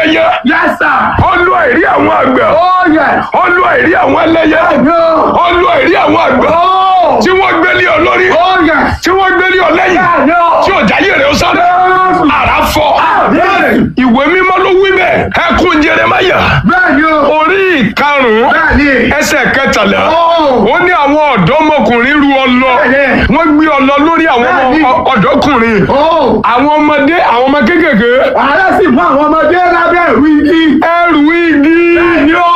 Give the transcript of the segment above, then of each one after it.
ẹlẹ́yẹ Yes, sir. ọlú àìrí àwọn àgbẹ̀ Oh, yes. ọlú àìrí àwọn ẹlẹ́yẹ No. ọlú àìrí àwọn àgbẹ̀ Oh. tí wọ́n gbé lé ọ lórí Oh, yes. tí wọ́n gbé lé ọ lẹ́yìn No. tí ọjà yé rẹ̀ ó sáré àrà fọ́ Yes. ìwé mímọ́ ló wí bẹ́ẹ̀ ẹkún Jeremáyà Bẹ́ẹ̀ni o. orí ìkarùn-ún Bẹ́ẹ̀ni. ẹsẹ̀ kẹtàlá Oh. ó ní àwọn ọ̀dọ́mọkùnrin ru ọlọ Bẹ́ẹ̀ni. wọ́n gbé ọlọ lórí àwọn ọmọ- Bẹ́ẹ̀ni. ọ- ọ̀dọ́kùnrin Oh. àwọn ọmọdé àwọn ọmọ kéékèèké Ààrẹ sì fún àwọn ọmọdé lábẹ́ ìlú igi. ẹrù igi Bẹ́ẹ̀ni o.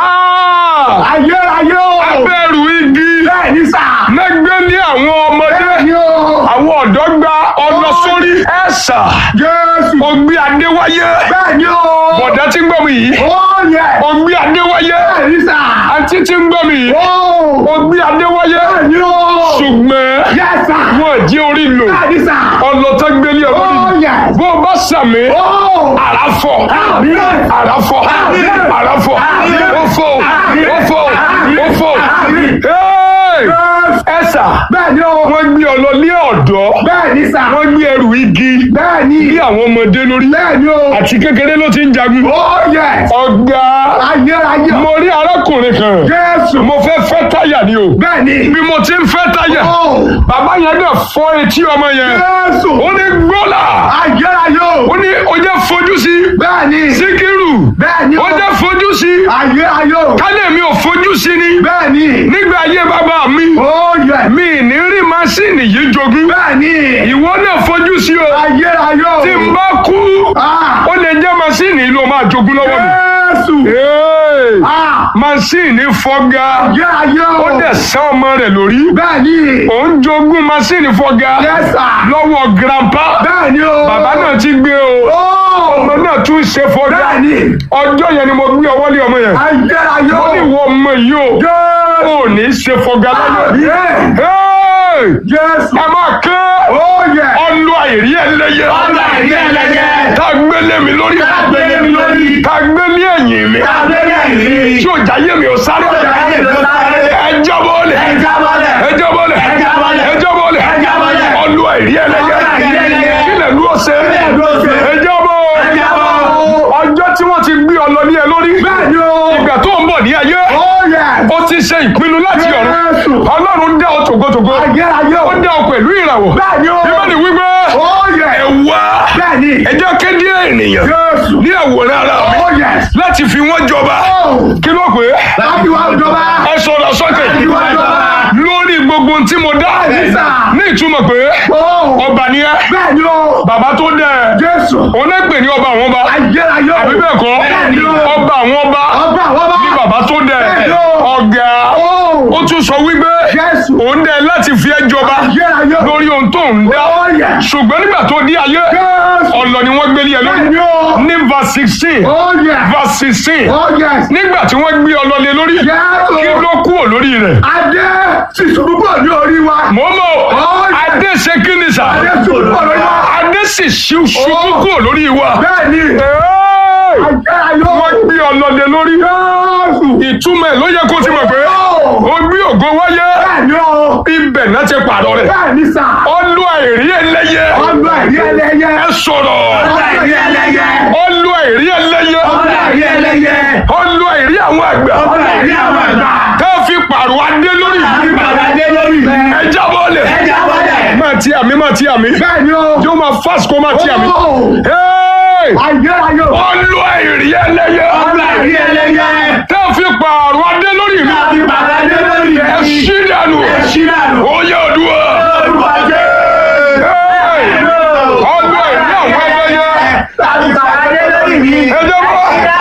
Ah! Ayérayé o. abẹ́rù igi Bẹ́ẹ̀ni sà. lẹ́gbẹ́ ní àwọn ọmọdé Bẹ́ẹ̀ni o. àwọn ọ̀dọ́ gba ọlọ sórí ẹ̀sà Jésù. ògbé adéwáyé Bẹ́ẹ̀ni o. bọ̀dá tí ń gbọ́ mi yìí Oh, yes. ògbé adéwáyé Bẹ́ẹ̀ni sà. àǹtí tí ń gbọ́ mi yìí Oh. ògbé adéwáyé Bẹ́ẹ̀ni o. ṣùgbọ́n Yes, sir. wọn jí orí lò Bẹ́ẹ̀ni sà. ọlọ́tọ́ gbélé Oh, ọlọ́rí yes. bó o bá sàmì Oh. àràfọ̀ Àmín. àràfọ̀ Àmín. àràfọ̀ Àmín. ó fò Àmín. ó fò Àmín. ó fò Àmín. Hey! Yes. ẹ̀sà Bẹ́ẹ̀ni o. wọ́n gbé ọ lọ ní ọ̀dọ́ Bẹ́ẹ̀ni sà. wọ́n gbé ẹrù igi Bẹ́ẹ̀ni. bí àwọn ọmọdé lórí Bẹ́ẹ̀ni o. àti kékeré ló ti ń jagun Oh, yes. ọ̀gá Ayérayé. mo rí arákùnrin kan Jésù. mo fẹ́ fẹ́ táyà ni o Bẹ́ẹ̀ni. bí mo ti ń fẹ́ táyà Oh. bàbá yẹn dẹ̀ fọ́ etí ọmọ yẹn Jésù. ó ní gbọ́là Ayérayé o. ó ní ó jẹ́ fojú sí Bẹ́ẹ̀ni. síkírù Bẹ́ẹ̀ni o. ó jẹ́ fojú sí Ayérayé o. kálẹ̀ mi ò fojú sí ni Bẹ́ẹ̀ni. nígbà ayé bàbá mi Oh, yes. mi ní rí masíìnì yìí jogún Bẹ́ẹ̀ni. ìwọ náà fojú sí o Ayérayé o. tí n bá kú Ah. ó lè jẹ́ masíìnì yìí ló máa jogún lọ́wọ́ mi. Jésù. Hey! Ah. masíìnì fọ́gá Ayérayé o. ó dẹ̀ sán ọmọ rẹ̀ lórí Bẹ́ẹ̀ni. òun jogún masíìnì fọ́gá Yes, sir. lọ́wọ́ grandpa Bẹ́ẹ̀ni o. bàbá náà ti gbé o Oh. ọmọ náà tún ṣe fọ́gá Bẹ́ẹ̀ni. ọjọ́ yẹn ni mo gbé ọwọ́ lé ọmọ yẹn Ayérayé ó o. ní ìwọ ọmọ yìí o Jésù. ò ní ṣe fọ́gá láyé Àmín. Hey! Jésù. ẹ máa ké Oh, yes. ọlọ àìrí ẹlẹ́yẹ Ọlọ àìrí ẹlẹ́yẹ. tá a gbélé mi lórí Tá a gbélé mi lórí. tá a gbélé ẹ̀yìn mi Abẹ́rẹ́ ìrírí. tí ò jáyé mi ò sáré jáyé mi ò sáré. ẹ jábọ́lẹ̀ Ẹ jábọ́lẹ̀. ẹ jábọ́lẹ̀ Ẹ jábọ́lẹ̀. ẹ jábọ́lẹ̀ Ẹ jábọ́lẹ̀. ọlọ àìrí ẹlẹ́yẹ Ọlọ àìrí ẹlẹ́yẹ. kílẹ̀ ló ṣe Kílẹ̀ ló ṣe. ẹ jábọ́ Ẹ jábọ́. ọjọ́ tí wọ́n ti gbé ọlọ ní ẹ lórí Bẹ́ẹ̀ni o. ìgbà tó ń bọ̀ ní ayé Oh, yes. ó ti ṣe ìpinnu láti ọ̀run Jésù. ọlọ́run dá ọ tògótògó Ayérayé o. ó dá ọ pẹ̀lú ìràwọ̀ Bẹ́ẹ̀ni o. bíbélì wípé Oh, ẹ yes. wá Bẹ́ẹ̀ni. ẹ jẹ́ kéde ènìyàn Jésù. ní àwòrán ara mi Oh, yes. láti fi wọ́n jọba Oh. kí ló pé Láti wá ìjọba. ẹ sọ̀rọ̀ sókè Láti wá ìjọba. lórí gbogbo ohun tí mo dá Bẹ́ẹ̀ni sà. ní ìtumọ̀ pé Oh. ọba ni ẹ Bẹ́ẹ̀ni o. bàbá tó dẹ Jésù. òun náà pè ní ọba àwọn ọba Ayérayé o. àbí bẹ́ẹ̀ kọ́ Bẹ́ẹ̀ni o. ọba àwọn ọba Ọba àwọn ọba. ní bàbá tó dẹ Bẹ́ẹ̀ni o. ọ̀gá Oh. ó tún sọ wípé Jésù. òun dẹ láti fi ẹ́ jọba Ayérayé o. lórí ohun tó ń dá Oh, yes. ṣùgbọ́n nígbà tó di ayé Jésù. ọ̀lọ́ ni wọ́n gbélé ẹ lórí Bẹ́ẹ̀ni o. ní verse sixteen Oh, yes. verse sixteen Oh, yes. nígbà tí wọ́n gbé ọlọ́lẹ̀ lórí Jésù. kí ló kúrò lórí rẹ̀. Adé sì ṣubú pọ̀ ní orí wa. mọ́mọ́ Oh, yes. adé ṣe kí ni sà Adé ṣubú pọ̀ lórí wa. adé sì ṣu- ṣubú Oh. kúrò lórí wa. Bẹ́ẹ̀ni. Hey! Ayérayé o. wọ́n gbé ọlọ́lẹ̀ lórí Jésù. ìtumọ̀ ẹ̀ ló yẹ kó ti mọ̀ pé Oh. ó gbé ògo wáyé Bẹ́ẹ̀ni o. ibẹ̀ náà ti pààrọ̀ rẹ̀ Bẹ́ẹ̀ni sà. ọlọ́ àìrí ẹlẹ́yẹ Ọlọ àìrí ẹlẹ́yẹ. ẹ sọ̀rọ̀ Ọlọ àìrí ẹlẹ́yẹ. ọlọ́ àìrí ẹlẹ́yẹ Ọlọ àìrí ẹlẹ́yẹ. ọlọ́ àìrí àwọn àgbà Ọlọ àìrí àwọn àgbà. tá a fi pààrọ̀ adé lórí Àgbàdo adé lórí rẹ̀. ẹ jábọ́lẹ̀ Ẹ jábọ́lẹ̀. máa ti àmì máa ti àmì Bẹ́ẹ̀ni o. yóò máa fásitì kó máa ti àmì. Oh. Hey! Ayérayé o. ọlọ́ àìrí ẹlẹ́yẹ Ọlọ àìrí ẹlẹ́yẹ. tá a fi pààrọ̀ adé lórí mi Àgbàdo adé lórí ẹ rẹ̀. ṣí dànù Ẹ ṣí dànù. ó yẹ òdùwà. Orúkọ Jésù. Hey! ọlọ́ àìrí àwọn ẹlẹ́yẹ Àgbàdo adé lórí mi. ẹ jábọ́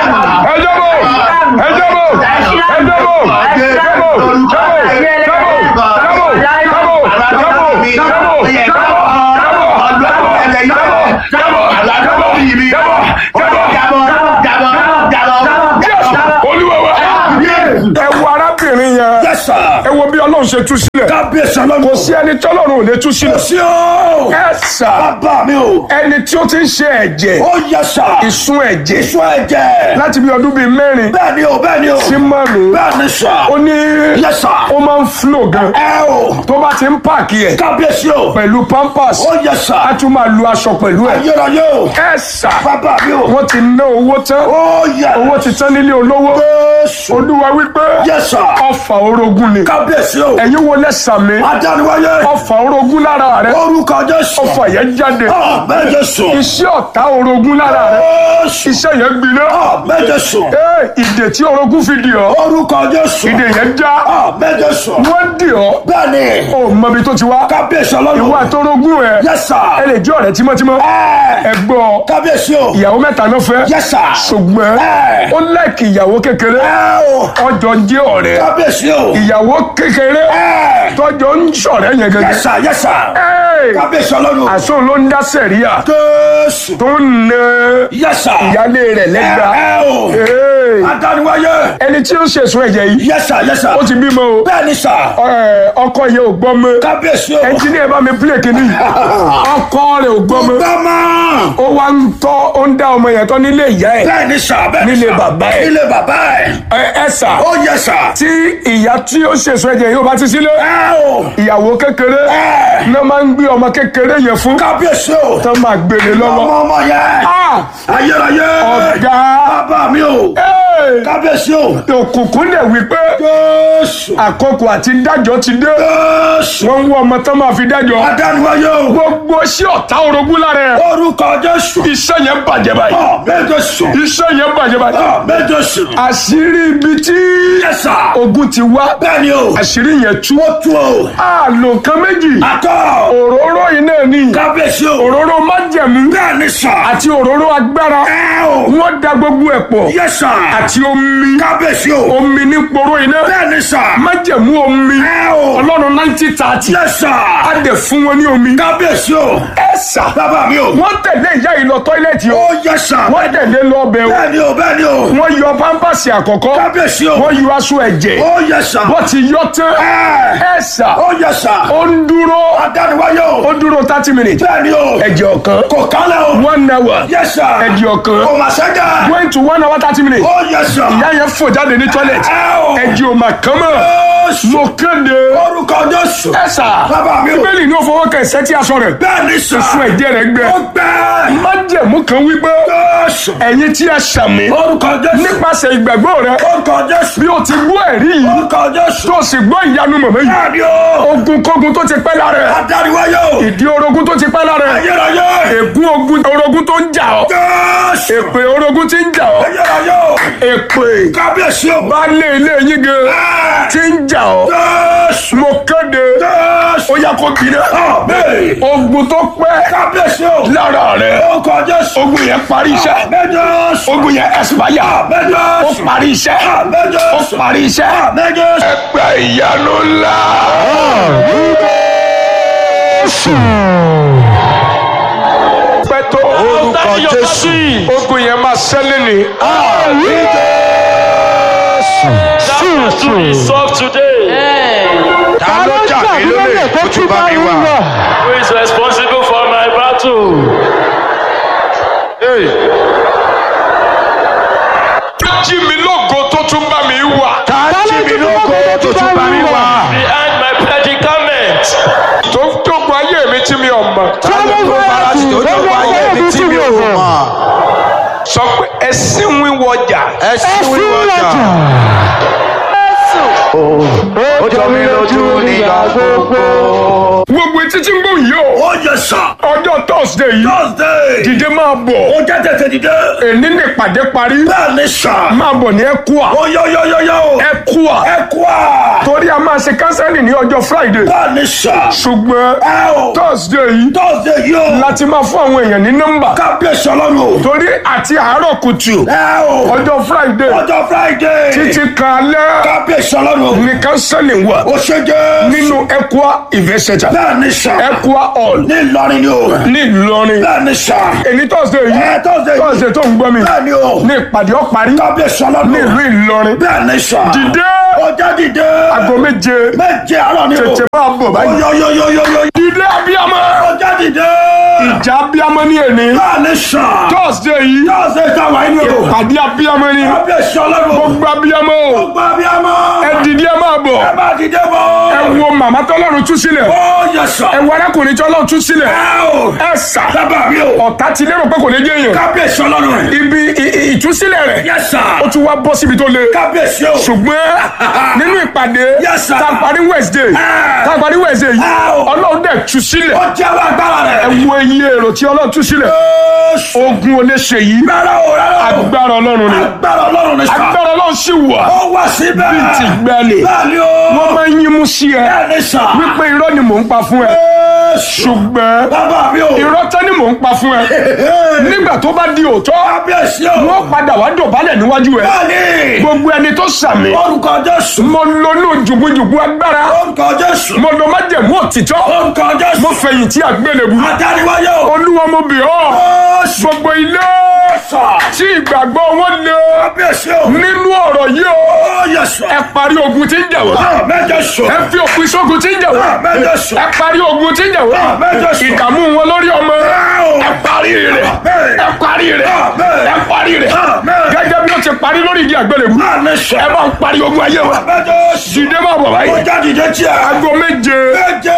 ẹ jábọ́ ẹ jábọ́ ẹ jábọ́ ẹ jábọ́ jábọ́ jábọ́ jábọ́ jábọ́ jábọ́ olúwa wa ẹ wo arábìnrin yẹn sà. ẹ wo bí ọlọ́run ṣe tú sílẹ̀ kábíyèsí ọlọ́run. kò sí ẹni tọ́lọ́run ò lè tú sílẹ̀ sí o. ẹ sà bàbá mi o. ẹni tí ó ti ń ṣe ẹ̀jẹ̀ ó yẹ sà. ìsun ẹ̀jẹ̀ ìṣó ẹ̀jẹ̀. láti bí ọdún bíi mẹ́rin bẹ́ẹ̀ ni o bẹ́ẹ̀ ni o. sí márùn-ún bẹ́ẹ̀ ni sà. ó ní yẹ sà. ó máa ń flow gan ẹ o. tó bá ti ń pààkì ẹ̀ kábíyèsí o. pẹ̀lú pampers ó yẹ sà. á tún máa lu aṣọ pẹ̀lú ẹ̀ ayérayé o. ẹ sà bàbá mi o. wọ́n ti ná owó tán ó yẹ. owó ti tán nílé olówó Jésù. olúwa wípé yẹ sà. ọfà orogún ni kábíyèsí o. ẹ̀yin wo lẹ́sàmí adániwáyé. ọfà orogún lára rẹ orúkọ Jésù. ọfà yẹn jáde àmín Jésù. iṣẹ́ ọ̀tá orogún lára rẹ Jésù. iṣẹ́ yẹn gbiná àmín Jésù. ee ìdè tí orogún fi dì ọ́ orúkọ Jésù. ìdè yẹn já àmín Jésù. wọ́n dì ọ́ bẹ́ẹ̀ni. ò mọbi tó ti wá kábíyèsí ìwọ ọlọ́run. àtọrogún ẹ yẹ sà. ẹ lè jẹ́ ọ̀rẹ́ tímọ́tímọ́ ẹ ẹ gbọ́ kábíyèsí o. ìyàwó mẹ́ta ló fẹ́ yẹ sà. ṣùgbọ́n ẹ ó lẹ́ẹ̀kì ìyàwó kékeré ẹ o. ọjọ́ jẹ́ ọ̀rẹ́ kábíyèsí o. ìyàwó kékeré ẹ tọ́jọ́ ń ṣọ̀rẹ́ yẹn yẹ gẹ́gẹ́ sà yẹ sà. Ẹ́ẹ̀, kábíyèsí ọlọ́run. àṣọ ló ń dá sẹ̀ríà Jésù. tó ń na yẹ sà. ìyálé rẹ̀ lẹ́gbà ẹ o. Ẹ́ẹ̀, adániwáyé. ẹni tí ó ṣèṣun ẹ̀jẹ̀ yìí yẹ sà yẹ sà. ó ti bímọ o bẹ́ẹ̀ni sà. Ẹ̀, ọkọ yẹn ò gbọ́ mọ́ kábíyèsí o. ẹnjíníà bá mi pílẹ̀ kínní ọkọ rẹ̀ ò gbọ́ mọ́ gbọ́mọ. ó wá ń tọ́ ó ń dá ọmọ yẹn tọ́ nílé ìyá ẹ̀ bẹ́ẹ̀ni sà bẹ́ẹ̀ni Nílé sà. bàbá ẹ̀. nílé bàbá ẹ̀. Ẹ- ẹ sà ó yẹ sà. tí ìyá tí ó ṣèṣun ẹ̀jẹ̀ yìí ó bá ti sílé ẹ o. ìyàwó kékeré ẹ. náà máa ń gbé ọmọ kékeré yẹn fún kábíyèsí o. tó máa gbélé lọ́wọ́ ọmọ ọmọ yẹn. Ah! ayérayé. ọ̀gá bàbá mi o. Ẹ́ẹ̀! kábíyèsí o. òkùnkùn dẹ̀ wípé Jésù. àkókò àti dájọ́ ti dé Jésù. wọ́n ń wọ ọmọ tó máa fi dájọ́ adániwáyé o. gbogbo sí ọ̀tá orogún lára ẹ̀ orúkọ Jésù. iṣẹ́ yẹn bàjẹ́ báyìí àmín Jésù. iṣẹ́ yẹn bàjẹ́ báyìí àmín Jésù. àṣírí ibi tí yẹ sà. ogun ti wá bẹ́ẹ̀ni o. àṣírí yẹn tú ó tú o. àlò kan méjì àtọ̀. òróró yìí náà ní kábíyèsí o. òróró májẹ̀mú bẹ́ẹ̀ni sà. àti òróró agbára ẹ o. wọ́n da gbogbo ẹ̀ pọ̀ yẹ sà. àti omi kábíyèsí o. omi ní poró iná bẹ́ẹ̀ni sà. májẹ̀mú omi ẹ o. ọlọ́run nineteen thirty yẹ sà. á dẹ̀ fún wọn ní omi kábíyèsí o. ẹ sà bàbá mi o. wọ́n tẹ̀lé ìyá yìí lọ tọ́ílẹ̀tì o ó yẹ sà. wọ́n tẹ̀lé lọ ọbẹ̀ o bẹ́ẹ̀ni o bẹ́ẹ̀ni o. wọ́n yọ pampasì àkọ́kọ́ kábíyèsí o. wọ́n yọ aṣọ ẹ̀jẹ̀ ó yẹ sà. wọ́n ti yọ tán ẹ. ẹ sà ó yẹ sà. ó ń dúró adániwáyé o. ó dúró thirty minutes bẹ́ẹ̀ni o. ẹ̀jẹ̀ ọ̀kan kò kálẹ̀ o. one hour yẹ sà. ẹ̀jẹ̀ ọ̀kan kò mà sẹ́jà. going to one hour thirty minutes ó yẹ sà. ìyá yẹn fò jáde ní toilet ẹ o. ẹ̀jẹ̀ ò mà kán mọ́ Jésù. mo kéde orúkọ Jésù. ẹ sà bàbá mi o. bíbélì ní ó fọwọ́ kẹ̀ sẹ́tí aṣọ rẹ̀ bẹ́ẹ̀ni sà. fún ẹ̀jẹ̀ rẹ̀ gbẹ ó gbẹ. májẹ̀mú kan wípé Jésù. ẹ̀yin tí ẹ ṣàmì orúkọ Jésù. nípasẹ̀ ìgbàgbọ́ rẹ orúkọ Jésù. bí o ti gbọ́ ẹ̀rí yìí orúkọ Jésù. tó o sì gbọ́ ìyanu mọ̀mọ́ yìí bẹ́ẹ̀ni o. ogun kógun tó ti pẹ́ lára ẹ̀ adániwáyé o. ìdí orogún tó ti pẹ́ lára ẹ̀ ayérayé. ègún ogun orogún tó ń jà ọ́ Jésù. èpè orogún tí ń jà ọ́ ayérayé o. èpè kábíyèsí o. baálé ilé yín gan Ẹ. tí ń jà ọ́ Jésù. mo kéde Jésù. ó yá kó gbiná Àmín. ogun tó pẹ́ kábíyèsí o. lára rẹ̀ orúkọ Jésù. ogun yẹn parí iṣẹ́ Àmín Jésù. ogun yẹn ẹ̀sìpáyà Àmín ó Jésù. parí iṣẹ́ Àmín ó Jésù. parí iṣẹ́ Àmín Jésù. ẹgbẹ́ ìyanu ńlá. pẹ́tọ́ orúkọ jésù ogun yẹn máa ṣẹlẹ̀ ní. that to be solved today. ta ló jà mí lólè tó tún bá mi wà. who is responsible for my battle. jí mi lógo tó tún bá mi wà. ta jí mi lóko tó tún bá mi wà. behind my predicament. tó ń tógun ayé mi tí mi ò mọ̀. ta ló kó bára tí tó tó wáyé mi tí mi ò mọ̀. sọ pé ẹsìn wíwọjà. ẹ sí wíwọ́jà. ó jọ mí lójú nígbà gbogbo. gbogbo etí tí ń gbóhùn yìí o. ó yẹ sà. ọjọ́ thursday yìí. thursday. dìde máa bọ̀. ó jẹ́ tètè dìde. èní ní ìpàdé parí. bẹ́ẹ̀ ni sà. máa bọ̀ ní ẹkúà. ó yọ yọ yọ yọ. ẹkúà. ẹ kú à. torí a máa ṣe kánsẹ́lì ní ọjọ́ friday. bẹ́ẹ̀ ni sà. ṣùgbọ́n ẹ o. thursday yìí thursday yìí o. láti máa fún àwọn èèyàn ní nọ́mbà. kábíyèsí ọlọ́run o. torí àti àárọ̀ kùtù ẹ o. ọjọ́ friday ọjọ́ friday. títí kan alẹ́ kábíyèsí ọlọ́run ọlọ́run o. ní kánsẹ́lì wà ó ṣe jẹ́. nínú Equa Event Center bẹ́ẹ̀ ni sà. Equa Hall ní ìlọrin ni o. ní Ìlọrin bẹ́ẹ̀ ni sà. èyí tọ́sídẹ̀ẹ́ yìí ẹ tọ́sídẹ̀ẹ́ yìí. tọ́sídẹ̀ẹ́ tó ń gbọ́ mi bẹ́ẹ̀ ni o. ní ìpàdé ọ̀parí kábíyèsí ọlọ́run. ní ìlú Ìlọrin bẹ́ẹ̀ ni sà. dìde ọjà dìde. aago méje méje àárọ̀ ni o. tètè máa bọ̀ báyìí oyoyoyoyoyo. dìde abiyamọ ọjà dìde. ìjà abiyamọ ní èní bẹ́ẹ̀ ni sà. tọ́sídẹ̀ẹ́ yìí tọ́sídẹ̀ẹ́ táwa yìí ni o. ìpàdé abiyamọ ní kábíyèsí ọlọ́run. gbogbo abiyamọ o gbogbo abiyamọ. ẹ dìde ẹ máa bọ̀ ẹ máa dìde bọ̀. ẹ wo màmá tọ́lọ́run tú sílẹ̀ ó yẹ sà. ẹ wo arákùnrin tọ́lọ́run tú sílẹ̀ ẹ o. ẹ sà dábàá mi o. ọ̀tá ti lérò pé kò ní jẹ́ èèyàn kábíyèsí ọlọ́run. ibi ì- ì- ìtúsílẹ̀ rẹ̀ yẹ sà. ó tún wá bọ́ síbi tó le kábíyèsí o. ṣùgbọ́n nínú ìpàdé Yes, sir. tá a parí Wednesday Ah. tá a parí Wednesday yìí Ah, o. ọlọ́run dẹ̀ tú sílẹ̀ ó jẹ́ wá agbára ẹ rẹ̀. wo iye èrò tí ọlọ́run tú sílẹ̀ ogun ò lè ṣe yìí Rárá o rárá o. agbára ọlọ́run ni Agbára ọlọ́run ni sà. agbára ọlọ́run sì wà Ó wá síbẹ̀. bíi ti gbẹ́lẹ̀ Bẹ́ẹ̀ni o. wọ́n máa ń yín mú sí ẹ Bẹ́ẹ̀ni sà. wípé irọ́ ni mò ń pa fún ẹ ṣùgbọ́n Bàbá mi o. irọ́ tán ni mò ń pa fún ẹ nígbà tó bá di òótọ́ Kábíyèsí o. wọ́n padà wá dọ̀bálẹ̀ níwájú ẹ Bẹ́ẹ̀ni. gbogbo ẹni tó sàmì Orúkọ Jésù. mo lónú jùgbùjùgbù agbára Orúkọ Jésù. mo lọ májẹ̀mú òtítọ́ Orúkọ Jésù. mo fẹ̀yìntì àgbélébù Adániwáyé o. olúwa mo bì ọ́ Jésù. gbogbo ilé Sà. tí ìgbàgbọ́ wọn lé Kábíyèsí o. nínú ọ̀rọ̀ yìí o Ó yẹ sà. ẹ parí ogun tí ń jà wá Mẹ́jọ sọ. ẹ fi òpin sógun tí ń jà wá Mẹ́jọ sọ. ẹ parí ogun tí ń jà wá Mẹ́jọ sọ. ìdààmú wọn lórí ọmọ ẹ parí rẹ̀ ẹ parí rẹ̀ ẹ parí rẹ̀ gẹ́gẹ́ bí ó ti parí lórí ìdí àgbélébù Bẹ́ẹ̀ni sà. ẹ bá ń parí ogun ayé wa Mẹ́jọ sọ. dìde máa bọ̀ Ó báyìí jáde dé tí a. aago méje Méje.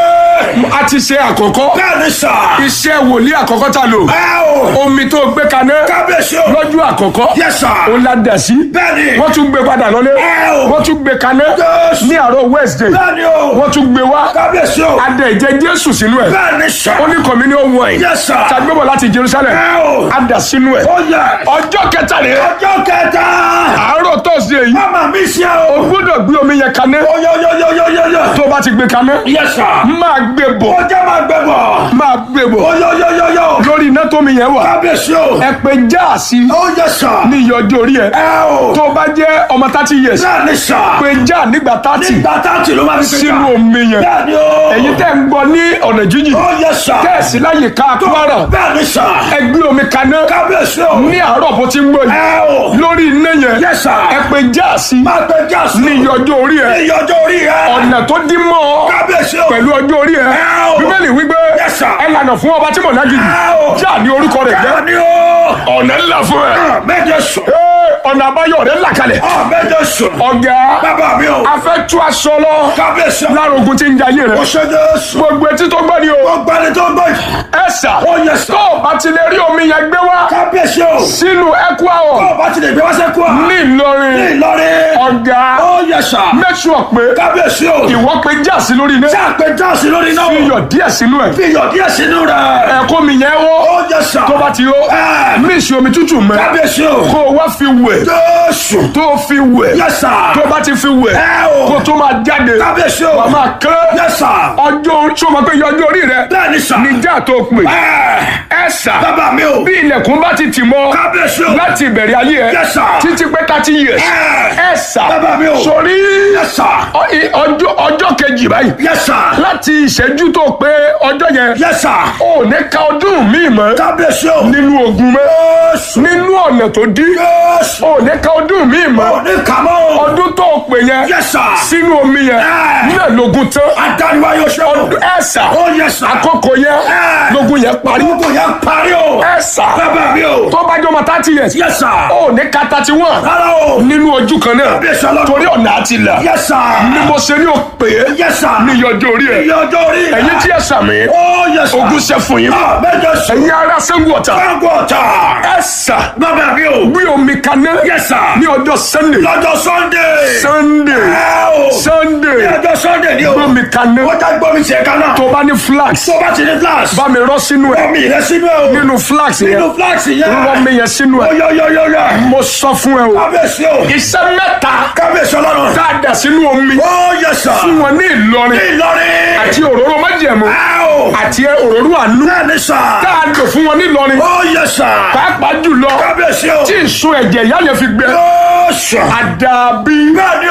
a ti ṣe àkọ́kọ́ Bẹ́ẹ̀ni sà. iṣẹ́ wòlíì àkọ́kọ́ ta lò Ẹ o. omi tó gbé kaná Kábíyèsí o. lọ́jọ́ àkọ́kọ́ Yes, sir. ó la dà sí Bẹ́ẹ̀ni. wọ́n tún gbé padà lọ́lé Ẹ o. wọ́n tún gbé kaná Yes. ní àárọ̀ Wednesday Bẹ́ẹ̀ni o. wọ́n tún gbé wá Kábíyèsí o. adẹ ìjẹ Jésù sínú ẹ̀ Bẹ́ẹ̀ni sà. ó ní communion wine Yes, sir. tàgbébọ̀ láti Jerusalem Ẹ o. adà sínú ẹ̀ Ó yẹ. ọjọ́ kẹta rẹ̀ Ọjọ́ kẹta. àárọ̀ Thursday yìí Mama mi ṣe o o. gbọ́dọ̀ gbé omi yẹn kaná Oyoyoyoyoyoyo. tó bá ti gbé kaná Yes, sir. máa gbé bọ̀ Ó jẹ́ máa gbẹ bọ̀. máa gbé bọ̀ Oyoyoyoyo. lórí iná tómi yẹn wà Kábíyèsí o. ẹ pé jáàsì Ó yẹ sà. ní iye ọjọ́ orí ẹ Ẹ o. tó bá jẹ́ ọmọ thirty years Bẹ́ẹ̀ni sà. pé já nígbà thirty Nígbà táàtì ló máa fi gbé sínú ká. omi yẹn Bẹ́ẹ̀ni o. èyí tẹ́ ń gbọ́ ní ọ̀nà jíjìn Ó yẹ sà. tẹ́ẹ̀sì láyè ká Kwara Bẹ́ẹ̀ni sà. ẹ gbé omi kaná Kábíyèsí o. ní àárọ̀ bó ti ń gbọ́ yìí Ẹ o. lórí iná yẹn Yes, sir. ẹ pé jáàsì Máa gbẹ jáàsì. ní iye ọjọ́ orí ẹ Iye ọjọ́ orí ẹ. ọ̀nà tó dín mọ́ ọ Kábíyèsí o. pẹ̀lú ọjọ́ orí ẹ Ẹ o. bíbélì wípé Yes, sir. ẹ lànà fún ọba tí mò ń lágìjì Ẹ o. já ní orúkọ rẹ̀ jẹ́ Bẹ́ẹ̀ni o. ọ̀nà ńlá fún ẹ Méje sùn. Ee, ọ̀nà àbáyọ rẹ̀ là kalẹ̀ Ọ̀ méje sùn. ọ̀gá Bàbá mi o. a fẹ́ tú aṣọ lọ Kábíyèsí o. lára ogun tí ń jayé rẹ̀ Ó ṣe Jésù. gbogbo etí tó gbọ́ ni o Ó gbani tó gbọ́ yìí. ẹ sà Ó yẹ sà. tó o bá ti lè rí omi yẹn gbé wá Kábíyèsí o. sínú Equa Tó Hall o bá ti lè gbé wá sẹ́kù à. ní Ìlọrin Ní Ìlọrin. ọ̀gá Ó yẹ sà. make sure pé Kábíyèsí o. ìwọ pé jáàsì lórí iná Ṣé àpè jáàsì lórí náà? iyọ̀ díẹ̀ sínú ẹ̀ Fi iyọ̀ díẹ̀ sínú rẹ̀. ẹ̀kọ́ mi yẹn wọ́ Ó yẹ sà. tó bá ti yó Ẹ. mísì omi tútù mẹ́ Kábíyèsí o. kó o wá fi wẹ̀ Jésù. tó o fi wẹ̀ Yẹ sà. tó o bá ti fi wẹ̀ Ẹ o. kó o tó máa jáde Kábíyèsí o. wà máa kán Yẹ sà. ọjọ́ orí tí o máa pé iye ọjọ́ orí rẹ Bẹ́ẹ̀ni sà. níjà tó o pè Ẹ. ẹ sà Bàbá mi o. bí ilẹ̀kùn bá ti tì mọ́ Kábíyèsí o. láti ìbẹ̀rẹ̀ ayé ẹ Yes, sir. títí pé thirty years Ẹ. ẹ sà Bàbá mi o. sórí Yẹ sà. ọ- i- ọjọ́ ọjọ́ kejì báyìí Yẹ sà. láti ìṣẹ́jú tó pé ọjọ́ yẹn Yẹ sà. ò ní ka ọdún míì mọ́ Kábíyèsí o. nínú ogun mọ́ Jésù. nínú ọ̀nà tó dí Jésù. ò ní ka ọdún míì mọ́ Òní kàmọ́. ọdún tó pè yẹn Yẹ sà. sínú omi yẹn Ẹ. náà lógun tán Adániwá yóò ṣe o. ọdún ẹ̀sà Ó yẹ sà. àkókò yẹn Ẹ. lógun yẹn parí Gbogbo yẹn parí o. ẹ̀sà Bàbá mi o. tó bá jọ ọmọ thirty years Yẹ sà. ò ní ka thirty one Rárá o. nínú ojú kan náà Kábíyèsí ọlọ́run. torí ọ̀nà àti là Yẹ sà. ni mo ṣe ní òpè Yẹ sà. ní ìyọjọ́ orí ẹ̀ Iye ọjọ́ orí rẹ̀. ẹ̀yin tí ẹ̀ sàmì Ó yẹ sà. ogun ṣe fún yín Ah, Méje sùn. ẹ̀yin ará sẹ́gun ọ̀tà Fáńgò ọ̀tà. ẹ̀sà Bàbá mi o. gbé omi kaná Yẹ sà. ní ọjọ́ sunday Lọ́jọ́ Sunday. sunday Ẹ o. Ní sunday ọjọ́ Sunday ni o. gbé omi kaná Ó já gbọ́ mi tiẹ̀ kan náà. tó bá ní flax Tó bá ti ní flash. bá mi rọ́ sínú ẹ̀ Omi rẹ̀ sínú ẹ̀ o. nínú flax yẹn Nínú flash yẹn. rọ́ mi yẹn sínú ẹ̀ Oyoyoyoyo. mo sọ fún ẹ o Kábíyèsí o. iṣẹ́ mẹ́ta Kábíyèsí ọlọ́run. dáadáa sínú omi Ó yẹ sà. fún wọn ní Ìlọrin Ìlọrin. àti òróró májẹ̀mú Ẹ o. àti òróró àánú Bẹ́ẹ̀ni sà. tá a lò fún wọn ní Ìlọrin Ó yẹ sà. pàápàá jùlọ Kábíyèsí o. tí ìsun ẹ̀jẹ̀ ìyá yẹn fi gbẹ Ó sà. àdàbí Bẹ́ẹ̀ni o.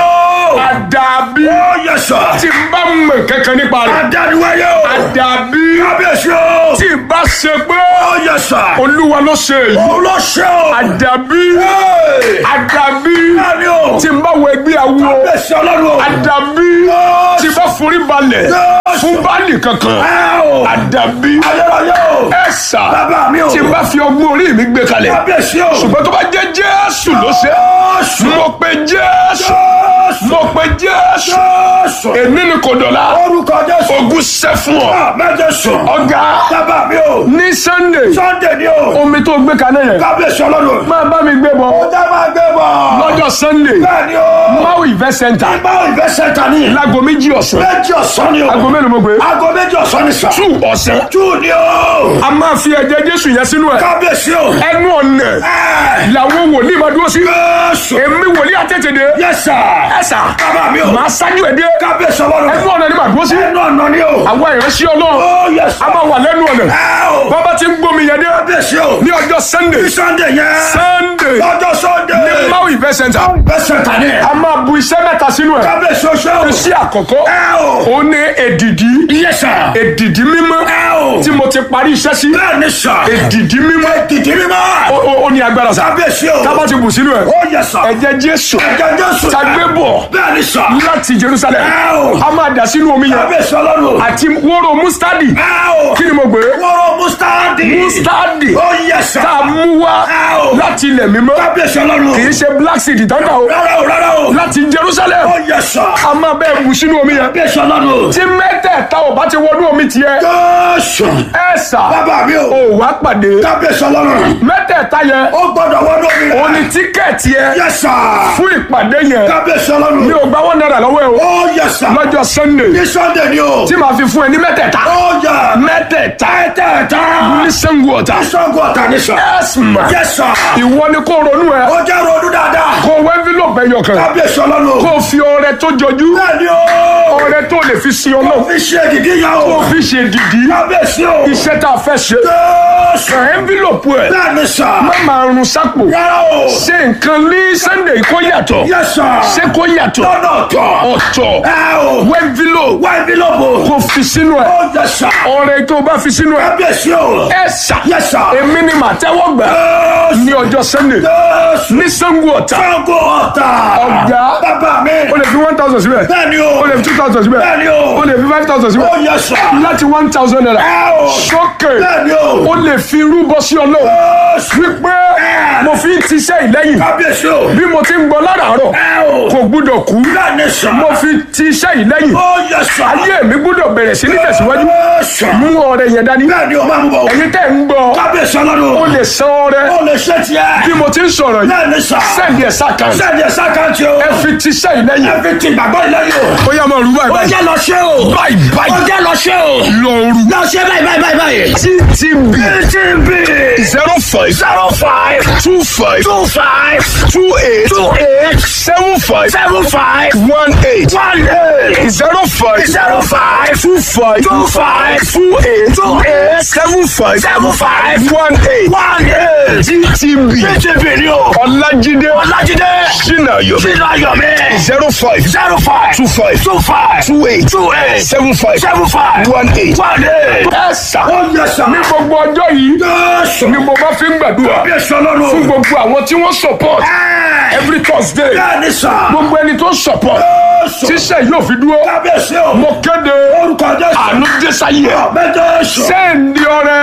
àdàbí Ó yẹ sà. tí n bá mọ̀ kankan nípa rẹ̀ Adániwáyé o. àdàbí Kábíyèsí o. tí n bá ṣe pé Ó yẹ sà. olúwa ló ṣe èyí Òun ló ṣe o. àdàbí Hey! àdàbí Bẹ́ẹ̀ni o. tí n bá wọ ẹgbẹ́ awo Kábíyèsí ọlọ́run o. àdàbí tí n bá forí balẹ̀ fún báàlì kankan Ẹ o. àdàbí Adélayé o. ẹ sà Bàbá mi o. tí n bá fi ọgbọ́n orí mi gbé kalẹ̀ Kábíyèsí o. ṣùgbọ́n tó bá jẹ́ jésù ló ṣe Jésù. mo pe jésù Jésù. mo pe jésù Jésù. èmi ni kò dọ̀la Orúkọ Jésù. ogun ṣẹ́ fún ọ Mẹ́jẹ̀sù. ọ̀gá Bàbá mi o. ní sunday Sunday ni o. omi tó gbé kalẹ̀ yẹn Kábíyèsí ọlọ́run. máa bá mi gbé bọ̀ Ó jẹ́ máa gbé bọ̀. lọ́jọ́ sunday Bẹ́ẹ̀ni o. maui event center Báwo ìfẹ́ sẹ́ta ní? láago méjì ọ̀sán Méjì ọ̀sán ni o. aago mélòó mo gbé Aago méjì ọ̀sán ni sà. two ọ̀sán Tú ni o. a máa fi ẹ̀jẹ̀ jésù yẹn sínú ẹ̀ Kábíyèsí o. ẹnu ọ̀nà Ẹ. làwọn wòlíì máa dúró sí Jésù. èmi wòlíì àtẹ̀tẹ̀dẹ̀ Yes sir. ẹ̀sà Bàbá mi o. màá ṣáájú ẹ̀ dé Kábíyèsí ọlọ́run. ẹnu ọ̀nà ni màá dúró sí Ẹnu ọ̀nà ni o. àwọn ìránṣẹ́ ọlọ́run Ó yes sir. a máa wà lẹ́nu ọ̀nà Ẹ o. bàbá ti ń gbómi yẹn dé Kábíyèsí o. ní ọjọ́ sunday Ní Sunday yẹn. sunday Lọ́jọ́ Sunday. ní maui event center Ìfẹ́ sẹ́ta ní. a máa bu iṣẹ́ mẹ́ta sínú ẹ̀ Kábíyèsí o ṣe o. iṣẹ́ àkọ́kọ́ Ẹ o. ó ní èdìdí Yes sir. èdìdí mímọ́ Ẹ o. tí mo ti parí iṣẹ́ sí Bẹ́ẹ̀ni sà. èdìdí mímọ́ Dìdí mímọ́. ó- ó ó ní agbára sá Kábíyèsí o. tábà ti bù sínú ẹ̀ Ó yes sir. ẹ̀jẹ̀ jésù Ẹ̀jẹ̀ Jésù. ta gbé bọ̀ Bẹ́ẹ̀ni sà. láti jerusalem Ẹ o. a máa dà sínú omi yẹn Kábíyèsí ọlọ́run. àti wóró mustadi Ẹ o. kí ni mo gbé Wọ́rọ̀ Mustadi. mustadi Ó yes sir. tá a mú wá Ẹ o. láti ilẹ̀ mímọ́ Kábíyèsí ọlọ́run. kì í ṣe black seed ìtọ́ka o Rárá o rárá o. láti jerusalem Ó yes sir. a máa bẹ́ẹ̀ bù sínú omi yẹn Kábíyèsí ọlọ́run. tí mẹ́tẹ̀ẹ̀ta ò bá ti wọnú omi tiẹ̀ Jésù. ẹ̀ sà Bàbá mi o. ò wá pàdé Kábíyèsí ọlọ́run. mẹ́tẹ̀ẹ̀ta yẹn Ó gbọ́dọ̀ wọ́n lómi rẹ̀. ó ní tíkẹ́ẹ̀tì yẹn Yes sir. fún ìpàdé yẹn Kábíyèsí ọlọ́run. mi ò gba one naira lọ́wọ́ ẹ o Ó yes sir. lọ́jọ́ sunday Ní Sunday ni o. tí màá fi fún ẹ ní mẹ́tẹ̀ẹ̀ta Ó yẹ. mẹ́tẹ̀ẹ̀ta Tẹ́tẹ̀ẹ̀ta. ní sango ọ̀tà Sọ́gun ọ̀tà ni sọ. ẹ̀sìnmà Yes sir. ìwọ ni kó ronú ẹ Ó jẹ́ ronú dáadáa. kó wọ envelope ẹyọ kan Kábíyèsí ọlọ́run. kó fi ọrẹ tó jọjú Bẹ́ẹ̀ni o. ọrẹ tó lè fi sin Ó ọlọ́run fi ṣe ìdí yẹn o. kó fi ṣe dìdí Kábíyèsí o. iṣẹ́ tá a fẹ́ ṣe Jésù. kàn envelope ẹ Bẹ́ẹ̀ni sà. má máa run sápò Rárá o. ṣe nǹkan ní sunday kó yàtọ̀ Yes sir. ṣé kó yàtọ̀ Lọ́nà ọ̀tọ̀. ọ̀tọ̀ Ẹ o. wọ envelope Wá ibi lóbo. kó fi sínú ẹ Ó yẹ sà. ọrẹ tó bá fi sínú ẹ Kábíyèsí o. ẹ ṣá Yes sir. èmi ni màá tẹ́wọ́ gbà Jésù. ní ọjọ́ sunday Jésù. ní sango ọ̀tà Sọ́gun ọ̀tà. Ọ̀gá. Bàbá mi. o lè fi one thousand síbẹ̀ Bẹ́ẹ̀ni o. o lè fi two thousand síbẹ̀ Bẹ́ẹ̀ni o. o lè fi five thousand Ó síbẹ̀ yẹ sà. láti one thousand naira Ẹ o. sókè Bẹ́ẹ̀ni o. o lè fi rúbọ sí ọlọ́run Jésù. wípé mo fi ń tiṣẹ́ ìlẹ́yìn Kábíyèsí o. bí mo ti ń gbọ́ láràárọ̀ Ẹ o. kò gbúdọ̀ kú Bẹ́ẹ̀ni sà. mo fi tiṣẹ́ ìlẹ́yìn Ó yẹ sà. ayé mi gbúdọ̀ bẹ̀rẹ̀ sí ní tẹ̀síwájú Jésù. mú ọrẹ yẹn dání Bẹ́ẹ̀ni o máa ń bọ̀. ẹ̀yin tẹ́ ń gbọ́ Kábíyèsí ọlọ́run. o lè san ọrẹ Ó lè ṣe tiẹ̀. bí mo ti ń sọ̀rọ̀ yìí Bẹ́ẹ̀ni sà. sẹ́ẹ̀dì ẹ̀ sákàn Sẹ́ẹ̀dì ẹ̀sà kan ti o. ẹ fi tiṣẹ́ ìlẹ́yìn Ẹ fi ti gbàgbọ́ ìlẹ́yìn o. ó yá máa rú báyìí Ó báyìí jẹ́ lọ ṣe o. báyìí Ó báyìí jẹ́ lọ ṣe o. lọ rú Lọ ṣe báyìí báyìí báyìí báyìí. ttb TTB zero five zero five two five two five two eight two eight seven five seven five one eight one eight zero five zero five two five two five two eight two eight seven five seven five one eight one eight. ttb TTB ni o. ọlájídé Ọlájídé sinayo Sínú Ayọ̀mí zero five zero five two five two five two eight two eight seven five seven five one eight. one eight. ẹ sà Ó yẹ sà. ní gbogbo ọjọ́ yìí Jésù. ni mo bá fi ń gbàdúrà Bí ẹ̀sọ́ lọ́rùn. fún gbogbo àwọn tí wọ́n support Ẹ́ẹ̀. every thursday Bẹ́ẹ̀ni sà. gbogbo ẹni tó support Jésù. tíṣẹ́ yóò fi dúró Kábíyèsí o. mo kéde Orúkọ Jésù. àánú dẹ́sáyé Bẹ́ẹ̀ Jésù. sẹ́ẹ̀ndì ọrẹ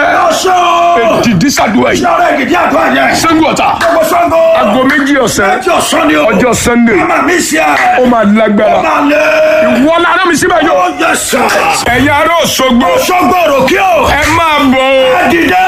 Ọ̀ṣọ́. dìdí sàdúrà yìí Ṣọ́ra ìgìdí àgọ́ yẹn. sẹ́ńgù ọ̀tà Gbogbo Ṣàngó. aago méjì ọ̀sẹ̀ Ẹjọ́ ọ̀sán ni o. ọjọ́ sunday Màmá mi ṣe ó ẹ̀. máa lágbára Máa lé. wọ́n lára mi síbẹ̀ yóò Ó yẹ sà. ẹ̀yin ará Òṣogbo Ṣọ́gbó òròkè o. ẹ máa bọ̀ ọ́ Dìde.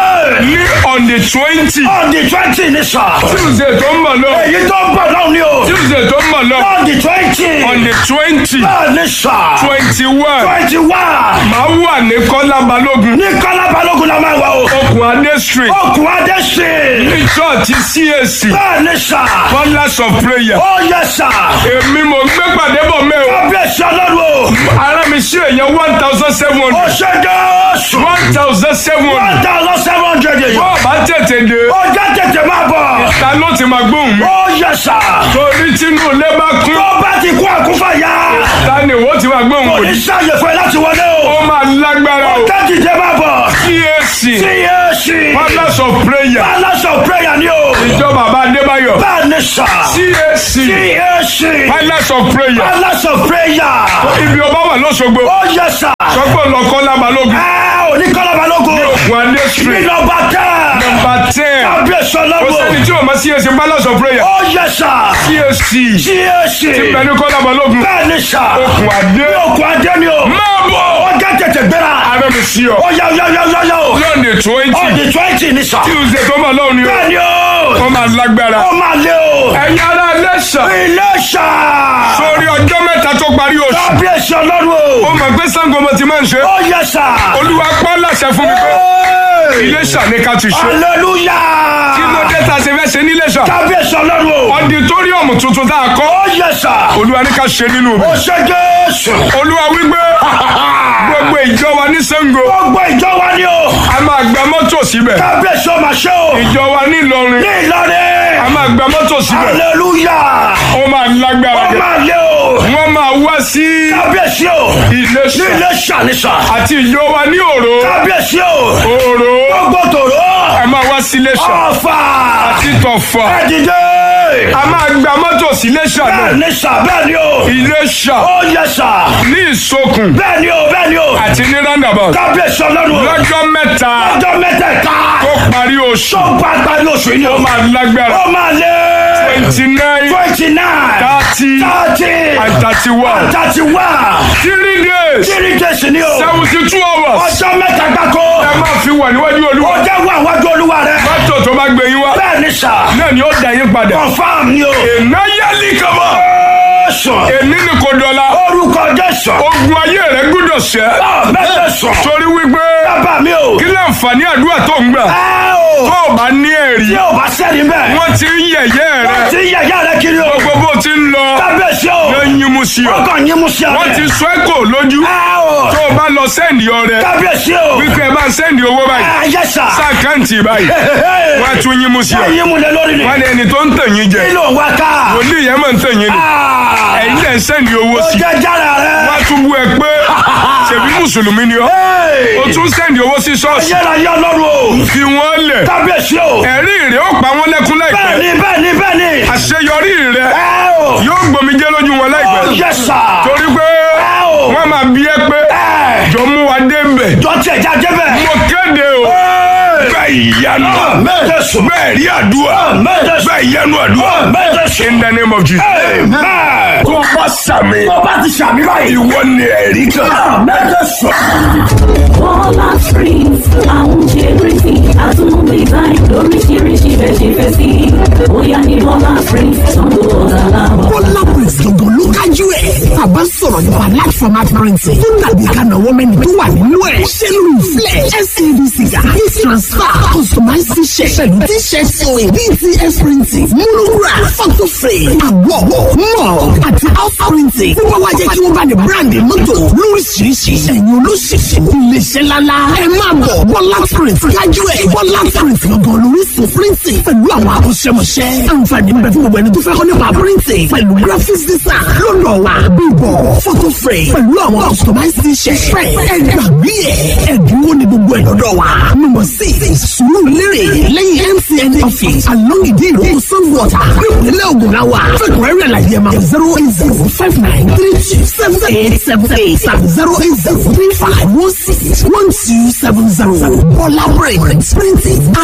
ní on the twenty On the twenty ni sà. tuesday tó ń bọ̀ lọ Èyí tó ń bọ̀ náà ni o. tuesday tó ń bọ̀ lọ On the twenty. on the twenty Bẹ́ẹ̀ni sà. twenty one Twenty one. máa wà ní kọ́lá balógun Ní Kọ́lá Balógun la máa wà o. okùn adé street Okùn Adé ṣe. ní church cac Bẹ́ẹ̀ni sà. colours of prayer Ó yẹ sà. èmi mo gbé pàdé bọ̀ mẹ́ o Kábíyèsí ọlọ́run o. ara mi ṣe èèyàn one thousand seven Ó hundred ṣe Jésù. one thousand seven One hundred thousand seven hundred yìí. bọ́ọ̀ bá tètè dé Ó jẹ́ tètè máa bọ̀. ta ló ti máa gbóhùn mi Ó yẹ sà. torí tínú ilé bá kún tó bá ti kú àkúfàyà. ta ni wọ́n ti máa gbóhùn kò wò ní ní. sáyè fún ẹ láti wọlé o. ó máa lágbára o. tẹ́tí jẹ́ máa bọ̀. CAC CAC. Palace of Prayer Palace of prayer ni o. ìjọ bàbá Adébáyọ̀ bẹ́ẹ̀ ni sà. CAC CAC. Palace of Prayer Palace of prayer. ibi ọba wà lọ́sọ̀gbọ̀ ó yẹ sà. sọ́gbọ̀n lọ́kọ́ lábalógun ẹ ò ní kọ́lá balógun. Wande ní street nọmba tẹ́. number ten kábíyèsí kò ọlọ́wọ́. sẹ́ni tí o ma CAC Palace of Prayer ó yẹ sà. CAC CAC. pẹ̀lú kọ́lá balógun bẹ́ẹ̀ ni sà. okùn adé òkú adé ni o. máa bọ̀ ó jẹ́ tètè gbéra. ara mi sí ọ ó yá yá yá yá yá o. lọ́ọ̀nì twenty ọ̀dì twenty ni sà. tuesday tó máa lọ́wọ́ ni o bẹ́ẹ̀ ni o. wọ́n máa lágbára ó máa lé o. ẹ̀yin ará lẹ́sà ilé sà. sórí ọjọ́ mẹ́ta tó parí oṣù kábíyèsí ọlọ́wọ́. ó mọ̀ pé Ṣàngó mo ti máa ń ṣe ó yẹ sà. olúwa pọ́ láṣẹ fún mi pé Iléṣà ní ká ti ṣe hallelujah. kí ló dé tá a ṣe fẹ́ ṣe ní Iléṣà kábíyèsí ọlọ́wọ́. ọditóríọ̀mù tuntun tá a kọ́ ó yẹ sà. olúwa ní ká ṣe nínú mi ó ṣe jésù. olúwa wípé gbogbo ìjọ wa ní Ṣàngó gbogbo ìjọ wa ni o. a máa gba mọ́tò síbẹ̀ kábíyèsí ọmọ ṣe o. ìjọ wa ní Ìlọrin ní Ìlọrin. a máa gba mọ́tò síbẹ̀ hallelujah. ó máa lágbára ó jẹ máa lé o. wọ́n máa wá sí kábíyèsí o. ní Iléṣà ilé ṣàníṣà. àti ìjọ wa ní Òró kábíyèsí o. Òró gbogbo tòró. a máa wá sí Iléṣà ọ̀fà. àti Tọ̀fà ẹ̀dìdé. a máa gba mọ́tò sí Iléṣà náà bẹ́ẹ̀ ni sà bẹ́ẹ̀ ni o. Iléṣà ó yẹ sà. ní Ìsokùn bẹ́ẹ̀ ni o bẹ́ẹ̀ ni o. àti ní roundabout kábíyèsí ọlọ́run. lọ́jọ́ mẹ́ta ọjọ́ mẹ́tẹ̀ẹ̀ta. tó parí oṣù tó bá parí oṣù yìí ni o. máa lágbára ó máa lé. twenty nine twenty nine. thirty thirty. and thirty one thirty one. three days three days ni o. seventy two hours ọjọ́ mẹ́ta gbáko. ẹ máa fi wà níwájú ó olúwa jẹ́ wà wájú olúwa rẹ̀. mọ́tò tó bá gbé yín wá bẹ́ẹ̀ ni sà. náà ni ó dà yín padà confam ni o. èná yálì kama sùn. èní ni kò dọ̀la orúkọ jésù. ogun ayé rẹ gbúdọ̀ ṣẹ́ mẹ́tẹ̀ sùn. torí wípé bàbá mi o. kí láǹfààní àdúrà tó ń gbà ẹ o. tó o bá ní ẹ̀rí tí o bá sẹ́ni bẹ́ẹ̀. wọ́n ti ń yẹ̀yẹ́ rẹ wọ́n ti yẹ̀yẹ́ rẹ kiri o. gbogbo bó ti ń lọ kábíyèsí o. ló ń yín mú sí ọ wọ́n kàn yín mú sí ọ. wọ́n ti sọ ẹ́ kò lójú ẹ o. tó o bá lọ sẹ́ndì ọrẹ kábíyèsí o. wípé ẹ bá ń sẹ́ndì owó báyìí ẹ yẹ sà. sáàkáǹtì báyìí wọ́n á tún yín mú sí ọ ẹ yín mú lẹ lórí ni. wọ́n ní ẹni tó ń tàn yín jẹ kí ló ń wá ká. wòlíì yẹn máa ń tàn yín ni Ah. ẹ̀yin lẹ̀ ń sẹ́ndì owó ó sí jẹ́ jára rẹ. wọ́n á tún bú ẹ pé ṣèbí mùsùlùmí ni ọ́ o tún sẹ́ndì owó sí ṣọ́ọ̀ṣì yẹ́ra yọ lọ́rùn o. fi wọ́n lẹ̀ kábíyèsí o. ẹ̀rí rẹ̀ ó pa wọ́n lẹ́kún láìpẹ́ bẹ́ẹ̀ni bẹ́ẹ̀ni bẹ́ẹ̀ni. àṣeyọrí rẹ̀ ẹ o. yóò gbòmìjẹ́ lójú wọn ó láìpẹ́ yẹ sà. torí pé ẹ o. wọ́n máa bí ẹ pé ẹ. jọ mú wa dé bẹ̀ jọ tiẹ̀ já jẹ́ bẹ́ẹ̀. mo kéde o bẹ́ẹ̀ ìyanu mẹ́tẹ̀ sùn. bẹ́ẹ̀ rí àdúrà mẹ́tẹ̀ sùn. bẹ́ẹ̀ ìyanu àdúrà mẹ́tẹ̀ sùn. in the name of Jesus. Amen. tó bá sàmì tó bá ti sàmì báyìí. ìwọ ni ẹ̀rí kan. mẹ́tẹ̀ sùn. Bọ́lá Springs, àwọn jẹ́rìsì, àtúnmọ̀ design lóríṣiríṣi bẹ́ẹ̀ ṣe fẹ́ sí. Bóyá ní Bọ́lá Springs, sanwó ọ̀dà láwọ̀. Bọ́lá Briggs gangan ló kájú ẹ̀. Bàbá sọ̀rọ̀ nípa large format printing tó dàbí ìkànnàwọ́ mẹ́ni tó wà nínú ẹ̀. Ṣé lórí flẹ̀ SADC gà heat transfer customized t-shirt pẹ̀lú t-shirt sewing BTS printing monograph photo frame àwọ̀ mug àti house printing. Fún wa wá jẹ́ kí wọ́n bá ní bíráǹdì mọ́tò lóríṣiríṣi. Ẹ̀yin olóṣèṣì iléeṣẹ́ lálá. Ẹ máa bọ̀ Bọ́lá Print kájú ẹ̀. Bọ́lá Print gangan lóríṣun printing pẹ̀lú àwọn akọ́ṣẹ́mọṣẹ́. Àǹfààní ń bẹ fún gbogbo ẹni tó fẹ́ kọ́ nípa printing pẹ̀lú graphics design lọ́nà wa bíbọ̀ photo frame pẹ̀lú àwọn customized t-shirt frame. Ẹ gbàgbé ẹ̀ ẹ̀dínwó ni gbogbo ẹ̀ lọ́dọ̀ wa. Number six sùúrù lérè lẹ́yìn MCN office along ìdí ìlú Sunwater nípínlẹ̀ Ògùn la wà. Fẹ́kùnrẹ́rẹ́ àlàyé ma zero eight zero five nine three two seven eight seven eight tàbí zero eight zero three five one six one two seven zero. Bọ́lá Print printing